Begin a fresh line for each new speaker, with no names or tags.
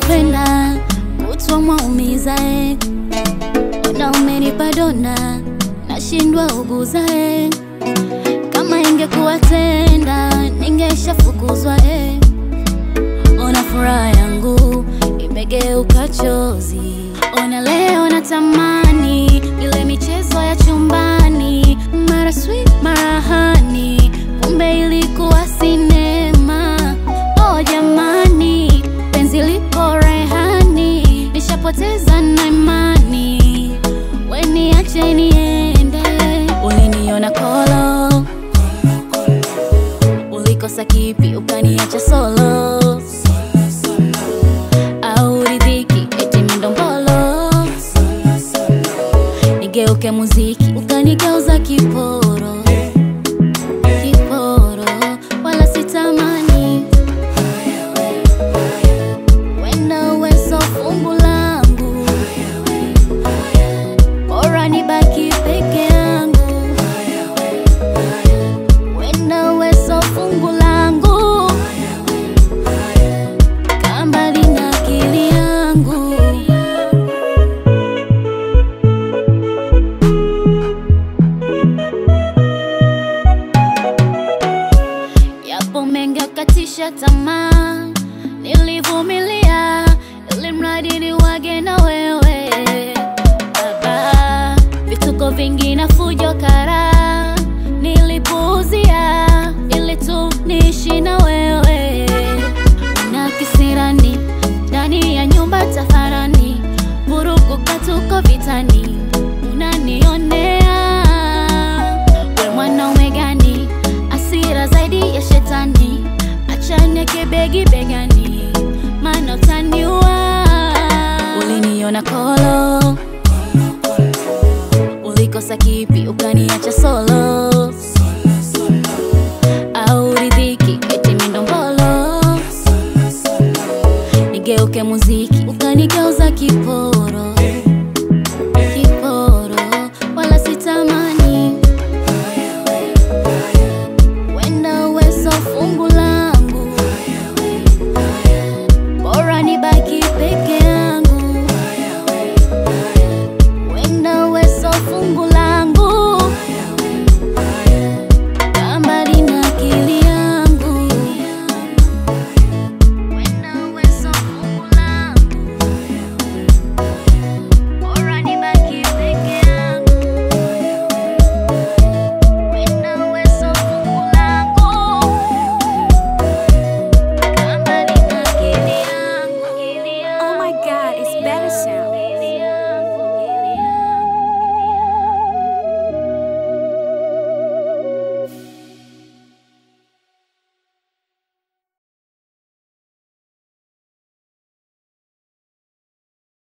unavyopenda kutwa mwaumiza eh. Ona umenipa dona nashindwa uguza eh. Kama ingekuwa tenda ningeshafukuzwa eh. Ona furaha yangu imegeuka chozi. Ona leo natamani ile michezo ya chumbani, mara sweet mara hani, kumbe ilikuwa sinema. Oh jamani, penzi liko rehani, nishapoteza na imani, we niache niende. Uliniona kolo, ulikosa kipi ukaniacha solo au ridhiki eti mindombolo nigeuke muziki ukanigeuza kiporo kiporo wala sitamani wenda uwezo fungu langu bora nibaki peke yangu wenda uwezo fungu langu kambali na akili yangu yapo mengi akatisha tamaa, nilivumilia ili mradi ni wage na wewe baba, vituko vingi na fujo kara nilipuuzia ili tu niishi na wewe na kisirani ndani ya nyumba tafarani, vurugu katuko vitani, unanionea we mwanaume gani? Asira zaidi ya shetani, achane kibegi begani, maana utaniua. Uliniona kolo, ulikosa kipi ukaniacha solo, au ridhiki eti mindombolo nigeuke muziki ukanigeuza kipo